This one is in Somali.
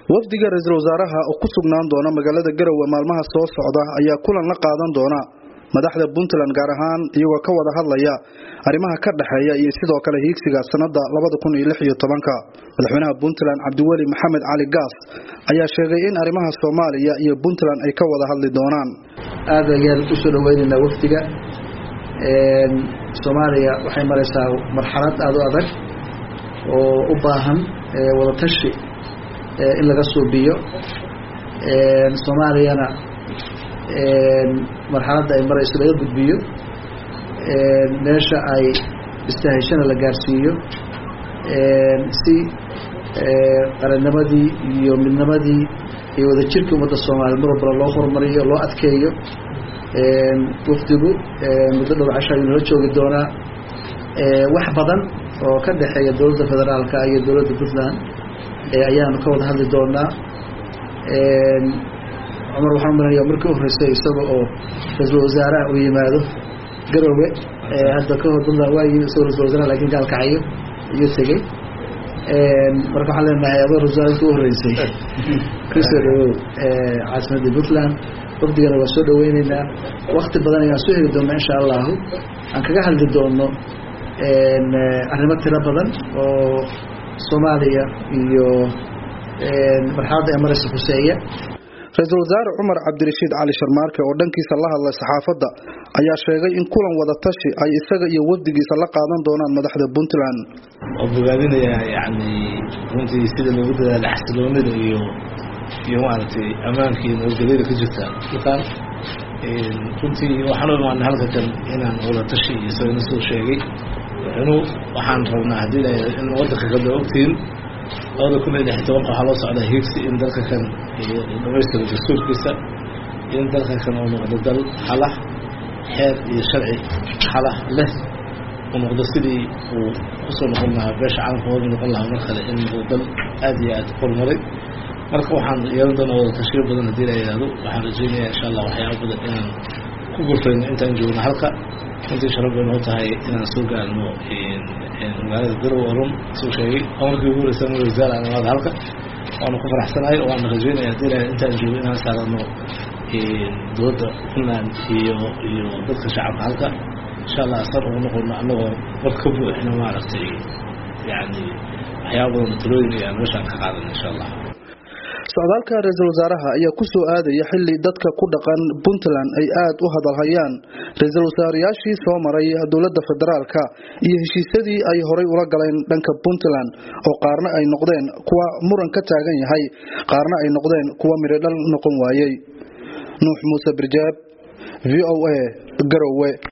wafdiga ra-iisul wasaaraha oo ku sugnaan doona magaalada garowe maalmaha soo socda ayaa kulan la qaadan doona madaxda puntland gaar ahaan iyagoo ka wada hadlaya arrimaha ka dhexeeya iyo sidoo kale hiigsiga sanada madaxweynaha puntland cabdiweli maxamed cali gaas ayaa sheegay in arrimaha soomaaliya iyo puntland ay ka wada hadli doonaan aad ayaan usoo dhaweynaynaa wafdiga soomaaliya waxay maraysaa marxalad aada u adag oo u baahan wadatashi in laga suubiyo soomaaliyana marxaladda ay marayso laga gudbiyo meesha ay istahayshana la gaarsiiyo si qarannimadii iyo midnimadii iyo wadajirkii ummadda soomaaliya mar walbana loo horumariyo loo adkeeyo wafdigu muddo dhow casho ayuu nala joogi doonaa wax badan oo ka dhexeeya dowladda federaalka iyo dowladda puntland ayaanu ka wada hadli doonaa cumar waxaan umalanaya markii u horeysay isaga oo ra-iisul wasaaraha uu yimaado garowe hadda ka hor puntland waa yimi isagoo ra-isul wasaaraha lakin gaalkacayo iyo tegey marka waxaan leenahay adoo ra-isul wasaarka u horeysay kusoo dhawow caasimadda puntland wafdigana waa soo dhaweyneynaa wakti badan ayaan soo heli doonaa insha allahu aan kaga hadli doono arrimo tiro badan oo soomaaliya iyo marxaladda ee maraysa khuseeya ra-iisul wasaare cumar cabdirashiid cali sharmaarke oo dhankiisa la hadlay saxaafadda ayaa sheegay in kulan wada tashi ay isaga iyo wafdigiisa la qaadan doonaan madaxda puntland oo bogaadinayaa yani runtii sida loogu dadaala xasiloonida iyo iyo maaragtay ammaankii nabadgelyada ka jirta dhulkan runtii waxaan u imaanay halka kan inaan wada tashi iyo isagana soo sheegay inuu waxaan rabnaa haddii la in wadanka kada ogtiin labada kun iyo lix tobanka waxaa loo socdaa hiigsi in dalka kan dhamaystiro dastuurkiisa in dalka kan uu noqdo dal xalah xeer iyo sharci xalah leh uu noqdo sidii uu kusoo noqon lahaa beesha caalamka hooga noqon lahaa mar kale in noqdo dal aada iyo aada horumaray marka waxaan yeelan doonaa wada tashiyo badan haddii la yidhaahdo waxaan rajeynayaa insha allah waxyaaba badan inaan ku gurfayno intaan joogno halka runtii sharaf bay noo tahay inaan soo gaarno magaalada garowe run suu sheegay amarkii ugu horeysa madaxweyne wasaare aan imaada halka waanu ku faraxsanahay oo waana rajeynaya haddii la intaan joogo inaan saarano dowladda puntland iyo iyo dadka shacabka halka insha allah asar ugu noqono annagoo war ka buuxino maaragtay yani waxyaaba badan talooyin iyo aan meeshaan ka qaadano insha allah socdaalka ra-iisul wasaaraha ayaa ku soo aadaya xili dadka ku dhaqan puntland ay aada u hadalhayaan ra-iisul wasaarayaashii soo maray dowladda federaalka iyo heshiisyadii ay horay ula galeen dhanka puntland oo qaarna ay noqdeen kuwa muran ka taagan yahay qaarna ay noqdeen kuwa midhodhal noqon waayey nuux muuse birjaab v o a garowe